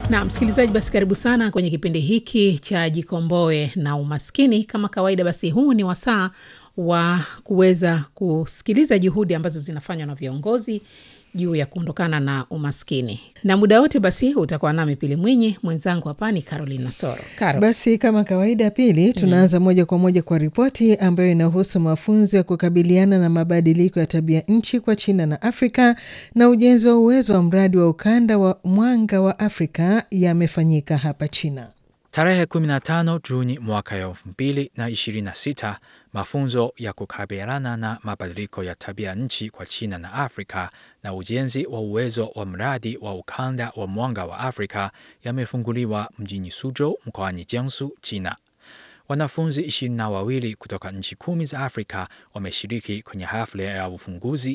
Na msikilizaji, basi karibu sana kwenye kipindi hiki cha Jikomboe na Umaskini. Kama kawaida, basi huu ni wasaa wa kuweza kusikiliza juhudi ambazo zinafanywa na viongozi juu ya kuondokana na umaskini, na muda wote basi utakuwa nami Pili Mwinyi, mwenzangu hapa ni Caroline Nasoro. Caro. Basi kama kawaida, Pili, tunaanza moja kwa moja kwa ripoti ambayo inahusu mafunzo ya kukabiliana na mabadiliko ya tabia nchi kwa China na Afrika na ujenzi wa uwezo wa mradi wa ukanda wa mwanga wa Afrika yamefanyika hapa China. Tarehe 15 Juni mwaka ya 2026, mafunzo ya kukabiliana na mabadiliko ya tabia nchi kwa China na Afrika na ujenzi wa uwezo wa mradi wa ukanda wa mwanga wa Afrika yamefunguliwa mjini Suzhou mkoani Jiangsu, China. Wanafunzi ishirini na wawili kutoka nchi kumi za Afrika wameshiriki kwenye hafla ya ufunguzi